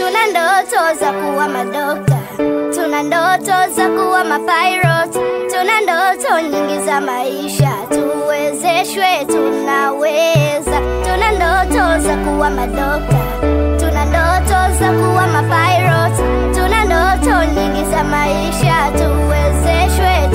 Tuna ndoto za kuwa madokta, tuna ndoto za kuwa mapilot, tuna ndoto nyingi za maisha, tuwezeshwe, tunaweza. Tuna ndoto za kuwa madokta, tuna ndoto za kuwa mapilot, tuna ndoto nyingi za maisha, tuwezeshwe,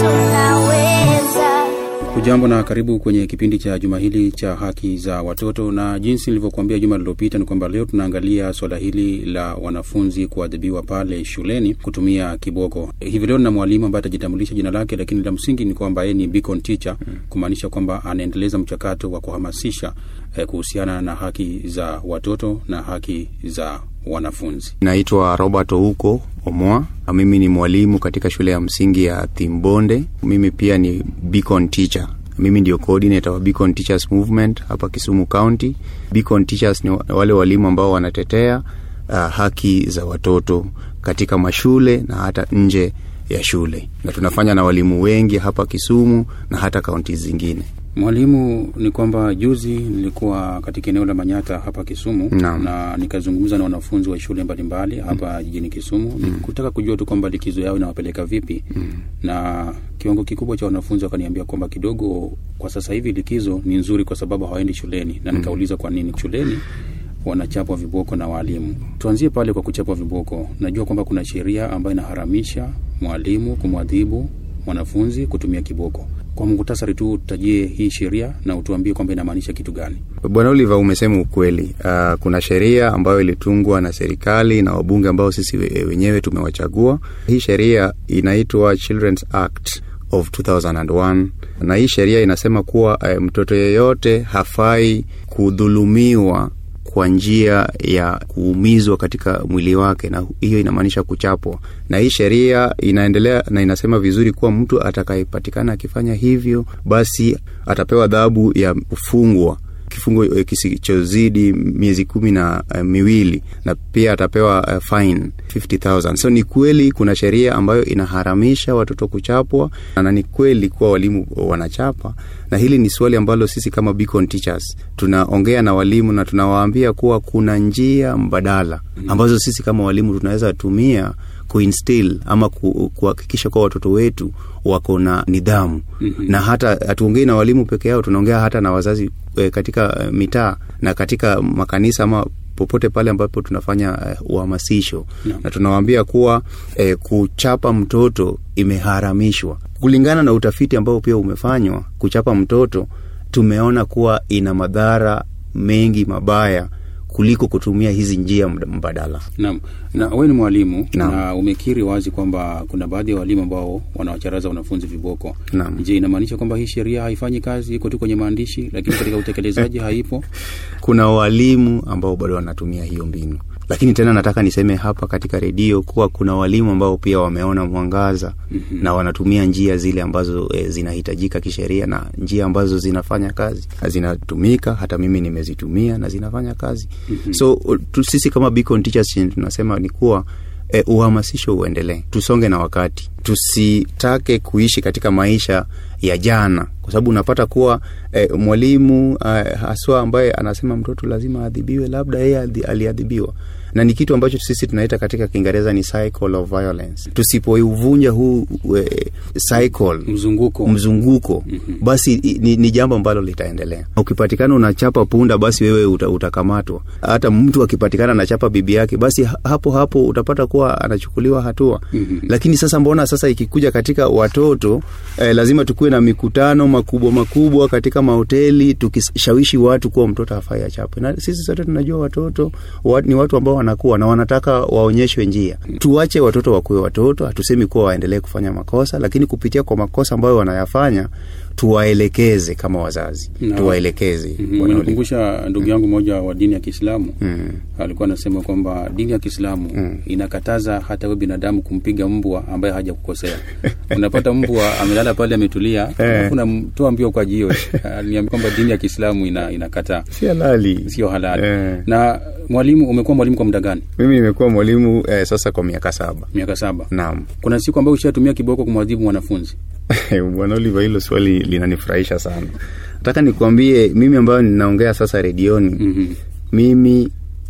tunaweza. Hujambo na karibu kwenye kipindi cha juma hili cha haki za watoto, na jinsi nilivyokuambia juma lililopita ni kwamba leo tunaangalia swala hili la wanafunzi kuadhibiwa pale shuleni kutumia kiboko. Hivi leo na mwalimu ambaye atajitambulisha jina lake, lakini la msingi ni kwamba yeye ni beacon teacher, kumaanisha kwamba anaendeleza mchakato wa kuhamasisha eh, kuhusiana na haki za watoto na haki za wanafunzi. Naitwa Robert Ouko Omwa. Mimi ni mwalimu katika shule ya msingi ya Thimbonde. Mimi pia ni Beacon teacher. Mimi ndio coordinator wa Beacon Teachers Movement hapa Kisumu County. Beacon Teachers ni wale walimu ambao wanatetea uh, haki za watoto katika mashule na hata nje ya shule, na tunafanya na walimu wengi hapa Kisumu na hata kaunti zingine. Mwalimu, ni kwamba juzi nilikuwa katika eneo la Manyata hapa Kisumu Naam. na nikazungumza na wanafunzi wa shule mbalimbali hapa jijini Kisumu mm. kutaka kujua tu kwamba likizo yao inawapeleka vipi mm. na kiwango kikubwa cha wanafunzi wakaniambia kwamba kidogo kwa sasa hivi likizo ni nzuri kwa sababu hawaendi shuleni, na nikauliza kwa nini shuleni wanachapwa viboko na waalimu. Tuanzie pale kwa kuchapwa viboko. Najua kwamba kuna sheria ambayo inaharamisha mwalimu kumwadhibu mwanafunzi kutumia kiboko. Kwa muhtasari tu tutajie hii sheria na utuambie kwamba inamaanisha kitu gani. Bwana Oliver, umesema ukweli. Uh, kuna sheria ambayo ilitungwa na serikali na wabunge ambao sisi we- wenyewe tumewachagua. Hii sheria inaitwa Children's Act of 2001 na hii sheria inasema kuwa uh, mtoto yeyote hafai kudhulumiwa kwa njia ya kuumizwa katika mwili wake, na hiyo inamaanisha kuchapwa. Na hii sheria inaendelea na inasema vizuri kuwa mtu atakayepatikana akifanya hivyo, basi atapewa adhabu ya kufungwa kifungo eh, kisichozidi miezi kumi na uh, miwili na pia atapewa uh, fine 50000 so ni kweli kuna sheria ambayo inaharamisha watoto kuchapwa na ni kweli kuwa walimu wanachapa na hili ni swali ambalo sisi kama Beacon Teachers tunaongea na walimu na tunawaambia kuwa kuna njia mbadala ambazo sisi kama walimu tunaweza tumia kuinstill ama ku- kuhakikisha kuwa watoto wetu wako na nidhamu mm-hmm. na hata hatuongei na walimu peke yao tunaongea hata na wazazi e, katika e, mitaa na katika makanisa ama popote pale ambapo tunafanya eh, uhamasisho Naam. na tunawaambia kuwa eh, kuchapa mtoto imeharamishwa kulingana na utafiti ambao pia umefanywa kuchapa mtoto tumeona kuwa ina madhara mengi mabaya kuliko kutumia hizi njia md- mbadala Naam, na wewe ni mwalimu Naam. na umekiri wazi kwamba kuna baadhi ya walimu ambao wanawacharaza wanafunzi viboko. Naam. Je, inamaanisha kwamba hii sheria haifanyi kazi, iko tu kwenye maandishi, lakini katika utekelezaji haipo? kuna walimu ambao bado wanatumia hiyo mbinu lakini tena nataka niseme hapa katika redio kuwa kuna walimu ambao pia wameona mwangaza mm-hmm. na wanatumia njia zile ambazo e, zinahitajika kisheria na njia ambazo zinafanya kazi na zinatumika hata mimi nimezitumia na zinafanya kazi mm-hmm. so u- tu, sisi kama Beacon Teachers chenye tunasema ni kuwa e, uhamasisho uendelee tusonge na wakati tusitake kuishi katika maisha ya jana kwa sababu unapata kuwa e, mwalimu e, haswa ambaye anasema mtoto lazima adhibiwe labda yeye adhi- aliadhibiwa na ni kitu ambacho sisi tunaita katika kiingereza ni cycle of violence tusipouvunja huu e, cycle Mzunguko. mzunguko mm-hmm. basi i- ni, ni jambo ambalo litaendelea ukipatikana unachapa punda basi wewe uta, utakamatwa hata mtu akipatikana anachapa bibi yake basi ha- hapo hapo utapata kuwa anachukuliwa hatua mm-hmm. lakini sasa mbona sasa ikikuja katika watoto eh, lazima tukuwe na mikutano makubwa makubwa katika mahoteli tukishawishi watu kuwa mtoto hafai achapwe na sisi sote tunajua watoto wa, ni watu ambao wanakuwa na wanataka waonyeshwe njia tuache watoto wakuwe watoto hatusemi kuwa waendelee kufanya makosa lakini kupitia kwa makosa ambayo wanayafanya tuwaelekeze kama wazazi Na- tuwaelekeze Mhm, Bwana Oli. Unanikumbusha ndugu yangu mmoja wa dini ya Kiislamu alikuwa anasema kwamba dini ya Kiislamu inakataza hata wewe binadamu kumpiga mbwa ambaye hajakukosea. Unapata mbwa amelala pale ametulia, alafu unamtoa mbio kwa jiwe. Aliniambia kwamba dini ya Kiislamu ina, inakataa, si halali sio halali. Eh. Na mwalimu, umekuwa mwalimu kwa muda gani? mimi nimekuwa mwalimu eh, sasa kwa miaka saba Miaka saba. naam Kuna siku ambayo ushatumia kiboko kumwadhibu mwanafunzi? bwana Oliver, hilo swali linanifurahisha sana. Nataka nikuambie mimi ambayo ninaongea sasa redioni Mhm. mimi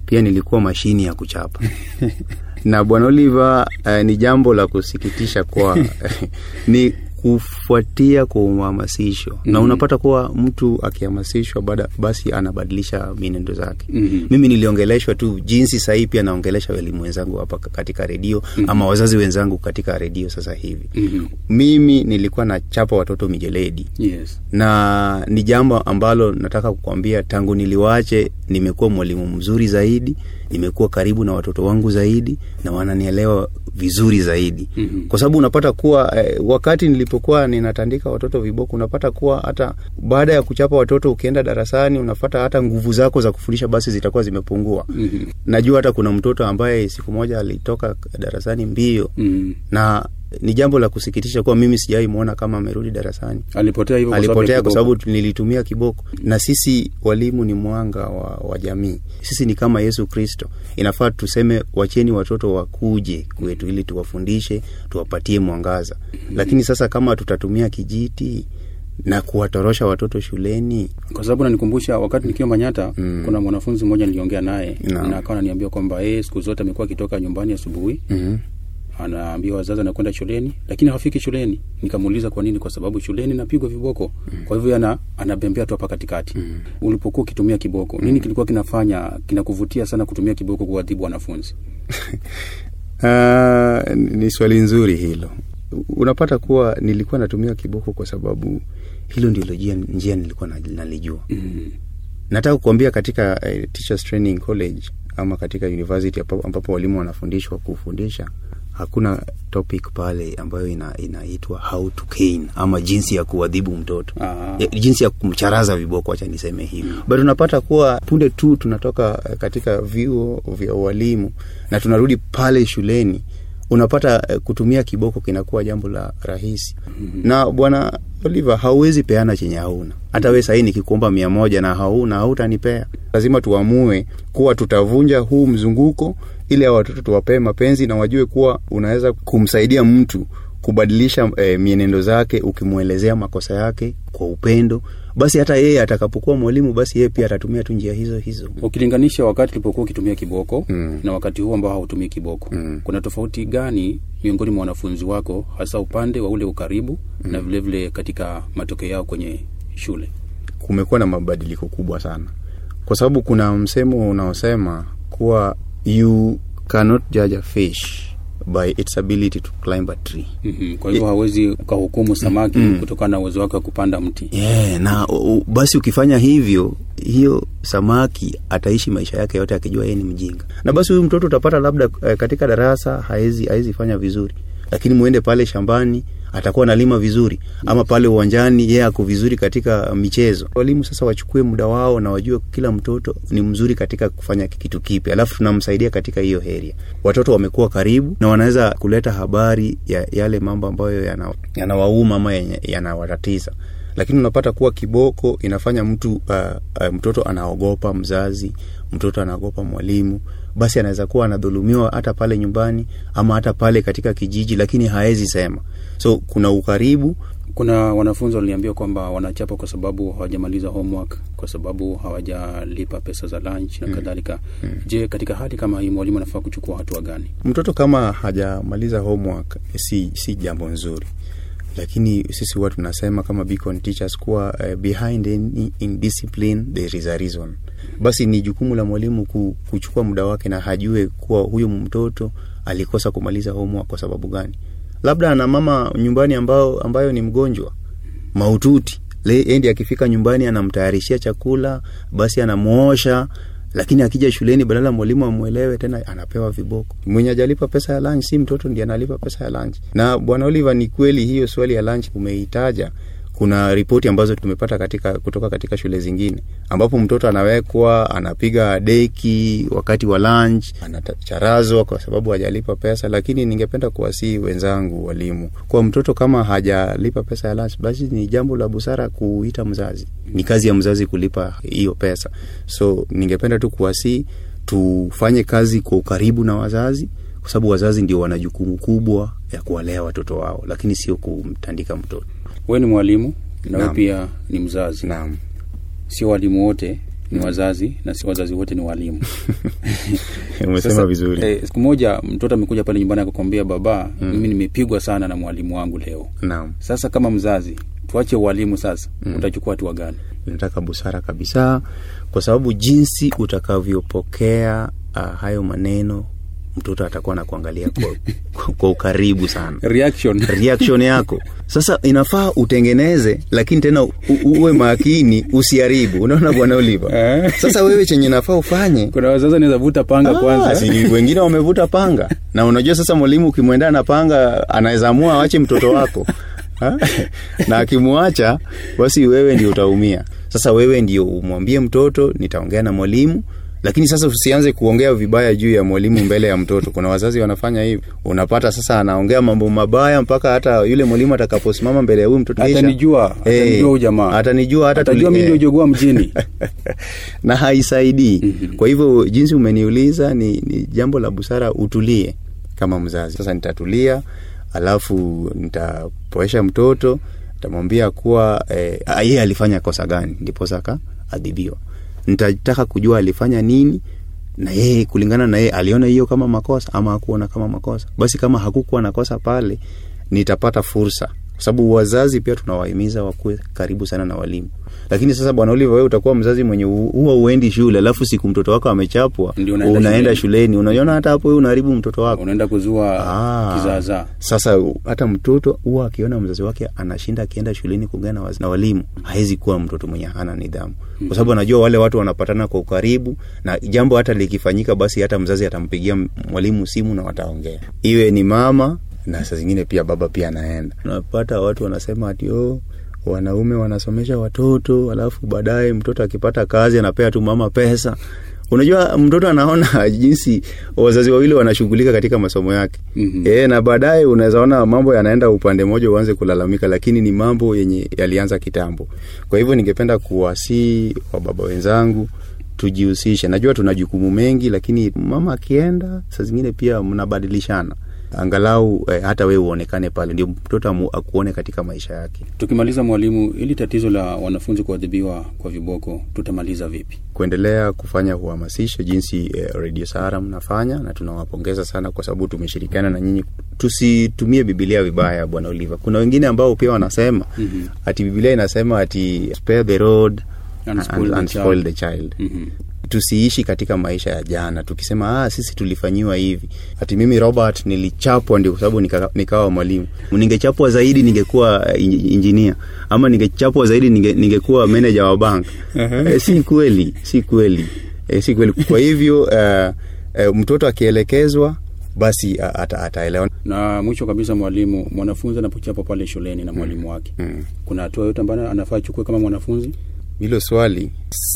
pia nilikuwa mashini ya kuchapa na bwana Oliver eh, ni jambo la kusikitisha kwa ni kufuatia kwa uhamasisho na unapata kuwa mtu akihamasishwa baada basi anabadilisha mienendo zake Mhm. mimi niliongeleshwa tu jinsi sahii pia naongelesha walimu wenzangu hapa katika redio ama wazazi wenzangu katika redio sasa hivi Mhm. mimi nilikuwa nachapa watoto mijeledi Yes. na ni jambo ambalo nataka kukwambia tangu niliwache nimekuwa mwalimu mzuri zaidi nimekuwa karibu na watoto wangu zaidi na wananielewa vizuri zaidi Mhm. kwa sababu unapata kuwa eh, wakati nilipokuwa ninatandika watoto viboko unapata kuwa hata baada ya kuchapa watoto ukienda darasani unapata hata nguvu zako za kufundisha basi zitakuwa zimepungua Mhm. najua hata kuna mtoto ambaye siku moja alitoka darasani mbio Mhm. na ni jambo la kusikitisha kuwa mimi sijawai mwona kama amerudi darasani alipotea hivyo kwa sababu ya alipotea kwa kiboko. sababu nilitumia kiboko na sisi walimu ni mwanga wa, wa jamii sisi ni kama yesu kristo inafaa tuseme wacheni watoto wakuje kwetu ili tuwafundishe tuwapatie mwangaza lakini sasa kama tutatumia kijiti na kuwatorosha watoto shuleni kwa sababu nanikumbusha wakati nikiwa Manyata Mm. kuna mwanafunzi mmoja niliongea naye Naam. na akawa ananiambia kwamba yeye siku zote amekuwa akitoka nyumbani asubuhi mm-hmm. anaambia wazazi anakwenda shuleni lakini hafiki shuleni nikamuuliza kwa nini kwa sababu shuleni napigwa viboko kwa hivyo ana anabembea tu hapa katikati ulipokuwa ukitumia kiboko nini kilikuwa kinafanya kinakuvutia sana kutumia kiboko kuwadhibu wanafunzi Uh, ni swali nzuri hilo unapata kuwa nilikuwa natumia kiboko kwa sababu hilo ndilo njia, njia nilikuwa na- nalijua mm. nataka kukuambia katika uh, teachers training college ama katika university ambapo, ambapo walimu wanafundishwa kufundisha hakuna topic pale ambayo ina, inaitwa how to cane ama jinsi ya kuadhibu mtoto Ah. ya, jinsi ya kumcharaza viboko acha niseme hivi but unapata kuwa punde tu tunatoka eh, katika vyuo vya ualimu na tunarudi pale shuleni unapata eh, kutumia kiboko kinakuwa jambo la rahisi mm-hmm. na bwana Oliver hauwezi peana chenye hauna hata we sahii nikikuomba mia moja na hauna hautanipea lazima tuamue kuwa tutavunja huu mzunguko ili hao watoto tuwapee mapenzi na wajue kuwa unaweza kumsaidia mtu kubadilisha eh, mienendo zake ukimwelezea makosa yake kwa upendo basi hata yeye atakapokuwa mwalimu basi yeye pia atatumia tu njia hizo hizo ukilinganisha wakati ulipokuwa ukitumia kiboko Mm. na wakati huu ambao hautumii kiboko Mm. kuna tofauti gani miongoni mwa wanafunzi wako hasa upande wa ule ukaribu mm. na vilevile vile katika matokeo yao kwenye shule kumekuwa na mabadiliko kubwa sana kwa sababu kuna msemo unaosema kuwa you cannot judge a fish by its ability to climb a tree mm-hmm. kwa hivyo hawezi ukahukumu samaki mm. kutokana na uwezo wake wa kupanda mti yeah, na u, u- basi ukifanya hivyo hiyo samaki ataishi maisha yake yote akijua yeye ni mjinga na basi huyu mtoto utapata labda eh, katika darasa haezi haezi fanya vizuri lakini muende pale shambani atakuwa analima vizuri ama pale uwanjani yeye ako vizuri katika michezo walimu sasa wachukue muda wao na wajue kila mtoto ni mzuri katika kufanya kitu kipi alafu tunamsaidia katika hiyo heria watoto wamekuwa karibu na wanaweza kuleta habari ya yale mambo ambayo yana- yanawauma ama yenye- yanawatatiza lakini unapata kuwa kiboko inafanya mtu uh, uh, mtoto anaogopa mzazi mtoto anaogopa mwalimu basi anaweza kuwa anadhulumiwa hata pale nyumbani ama hata pale katika kijiji lakini haezi sema so kuna ukaribu kuna wanafunzi waliniambia kwamba wanachapa kwa sababu hawajamaliza homework kwa sababu hawajalipa pesa za lunch na mm. kadhalika mm. je katika hali kama hii mwalimu anafaa kuchukua hatua gani mtoto kama hajamaliza homework si, si jambo nzuri lakini sisi huwa tunasema kama Beacon teachers kuwa uh, behind any indiscipline there is a reason basi ni jukumu la mwalimu ku, kuchukua muda wake na hajue kuwa huyu mtoto alikosa kumaliza homework kwa sababu gani labda ana mama nyumbani ambao, ambayo ni mgonjwa maututi Le- endi akifika nyumbani anamtayarishia chakula basi anamwosha lakini akija shuleni badala mwalimu amwelewe tena anapewa viboko mwenye ajalipa pesa ya lunch si mtoto ndiye analipa pesa ya lunch na bwana oliver ni kweli hiyo swali ya lunch umeitaja kuna ripoti ambazo tumepata katika kutoka katika shule zingine ambapo mtoto anawekwa anapiga deki wakati wa lunch anacharazwa kwa sababu hajalipa pesa lakini ningependa kuwasii wenzangu walimu kwa mtoto kama hajalipa pesa ya lunch basi ni jambo la busara kuita mzazi ni kazi ya mzazi kulipa hiyo pesa so ningependa tu kuwasii tufanye kazi kwa ukaribu na wazazi kwa sababu wazazi ndio wana jukumu kubwa ya kuwalea watoto wao lakini sio kumtandika mtoto wewe ni mwalimu na wewe Naam. pia ni mzazi naam sio walimu wote ni wazazi na si wazazi wote ni walimu umesema Sasa, vizuri eh, siku moja mtoto amekuja pale nyumbani akakwambia baba mimi nimepigwa sana na mwalimu wangu leo naam sasa kama mzazi tuache ualimu sasa utachukua hatua gani inataka busara kabisa kwa sababu jinsi utakavyopokea uh, hayo maneno mtoto atakuwa na kuangalia kwa, kwa, kwa ukaribu sana reaction reaction yako sasa inafaa utengeneze lakini tena u, uwe makini usiharibu unaona bwana oliva Eh. sasa wewe chenye nafaa ufanye kuna wazazi anaweza vuta panga Ah, kwanza si wengine wamevuta panga na unajua sasa mwalimu ukimwendea na panga anaweza amua awache mtoto wako Ha? na akimwacha basi wewe ndio utaumia sasa wewe ndio umwambie mtoto nitaongea na mwalimu lakini sasa usianze kuongea vibaya juu ya mwalimu mbele ya mtoto kuna wazazi wanafanya hivi unapata sasa anaongea mambo mabaya mpaka hata yule mwalimu atakaposimama mbele ya huyu mtoto kisha- Atanijua, Eh, atanijua huyu jamaa. atanijua hata atajua tuli- mi eh, ndio jogua mjini na haisaidii kwa hivyo jinsi umeniuliza ni, ni jambo la busara utulie kama mzazi sasa nitatulia alafu nitapoesha mtoto nitamwambia kuwa eh, ah, yeye alifanya kosa gani ndiposa akaadhibiwa nitataka kujua alifanya nini na yeye kulingana na yeye aliona hiyo kama makosa ama hakuona kama makosa basi kama hakukuwa na kosa pale nitapata fursa kwa sababu wazazi pia tunawahimiza wakuwe karibu sana na walimu lakini sasa bwana Oliver wewe utakuwa mzazi mwenye hu- huwa uendi shule alafu siku mtoto wako amechapwa Ndio unaenda unaenda shuleni. shuleni unaiona hata hapo wewe unaharibu mtoto wako unaenda kuzua Ah. kizaazaa sasa u- hata mtoto huwa akiona mzazi wake anashinda akienda shuleni kuongea na, waz- na walimu hawezi kuwa mtoto mwenye hana nidhamu kwa sababu anajua wale watu wanapatana kwa ukaribu na jambo hata likifanyika basi hata mzazi atampigia m- mwalimu simu na wataongea iwe ni mama na saa zingine pia baba pia anaenda unapata watu wanasema ati oh, wanaume wanasomesha watoto alafu baadaye mtoto akipata kazi anapea tu mama pesa unajua mtoto anaona jinsi wazazi wawili wanashughulika katika masomo yake Mhm. e, na baadaye unaweza ona mambo yanaenda upande mmoja uanze kulalamika lakini ni mambo yenye yalianza kitambo kwa hivyo ningependa kuwasii wababa wenzangu tujihusishe najua tuna jukumu mengi lakini mama akienda saa zingine pia mnabadilishana angalau eh, hata wewe uonekane pale ndio mtoto amu- akuone katika maisha yake tukimaliza mwalimu ili tatizo la wanafunzi kuadhibiwa kwa viboko tutamaliza vipi kuendelea kufanya uhamasisho jinsi eh, radio sahara mnafanya na tunawapongeza sana kwa sababu tumeshirikiana na nyinyi tusitumie bibilia vibaya bwana oliva kuna wengine ambao pia wanasema Mhm. ati bibilia inasema ati spare the road And spoil and, the and child." spoil the child Mhm. tusiishi katika maisha ya jana tukisema ah, sisi tulifanyiwa hivi ati mimi robert nilichapwa ndio kwa sababu nika, nikawa mwalimu ningechapwa zaidi ningekuwa eh, in- injinia ama ningechapwa zaidi ninge, ningekuwa meneja wa bank eh, si kweli si kweli eh, si kweli kwa hivyo eh, eh, mtoto akielekezwa basi a- ata, ataelewa na mwisho kabisa mwalimu mwanafunzi anapochapa pale shuleni na mwalimu wake Mm. kuna hatua yote ambayo anafaa achukue kama mwanafunzi hilo swali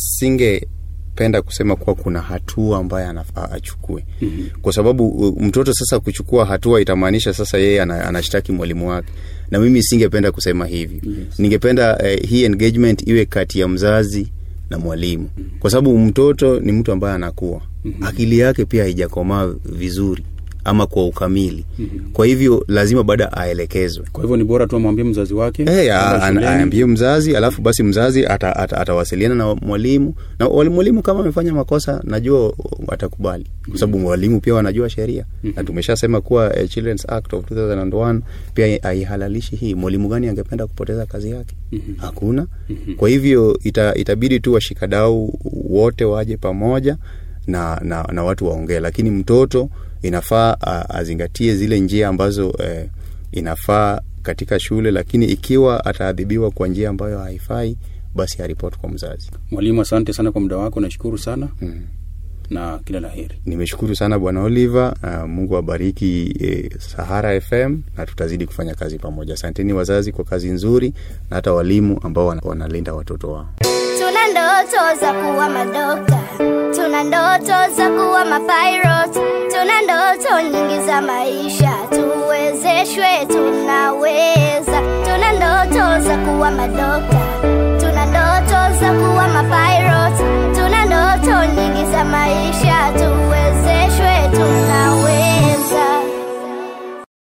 singependa kusema kuwa kuna hatua ambayo anafaa achukue Mhm. kwa sababu uh, mtoto sasa kuchukua hatua itamaanisha sasa yeye ana, anashtaki mwalimu wake na mimi singependa kusema hivyo Yes. ningependa eh, hii engagement iwe kati ya mzazi na mwalimu kwa sababu mtoto ni mtu ambaye anakuwa akili yake pia haijakomaa vizuri ama kwa ukamili kwa hivyo lazima baada aelekezwe kwa hivyo ni bora tu amwambie mzazi wake Hey, kwamba shuleni- aambie mzazi alafu basi mzazi ata- ata- atawasiliana na mwalimu na wali- mwalimu kama amefanya makosa najua atakubali kwa sababu mwalimu pia wanajua sheria na tumeshasema kuwa eh, Children's Act of 2001 pia haihalalishi hii mwalimu gani angependa kupoteza kazi yake hakuna kwa hivyo ita, itabidi tu washikadau wote waje pamoja na, na, na watu waongee lakini mtoto inafaa a- azingatie zile njia ambazo eh, inafaa katika shule lakini ikiwa ataadhibiwa kwa njia ambayo haifai basi aripoti kwa mzazi mwalimu asante sana kwa muda wako nashukuru sana mm. na kila la heri nimeshukuru sana bwana oliver uh, mungu abariki eh, sahara fm na tutazidi kufanya kazi pamoja asanteni wazazi kwa kazi nzuri na hata walimu ambao wana- wanalinda watoto wao Tuna ndoto za kuwa madokta, tuna ndoto za kuwa mapilot, tuna ndoto nyingi za maisha, tuwezeshwe, tunaweza. Tuna ndoto za kuwa madokta,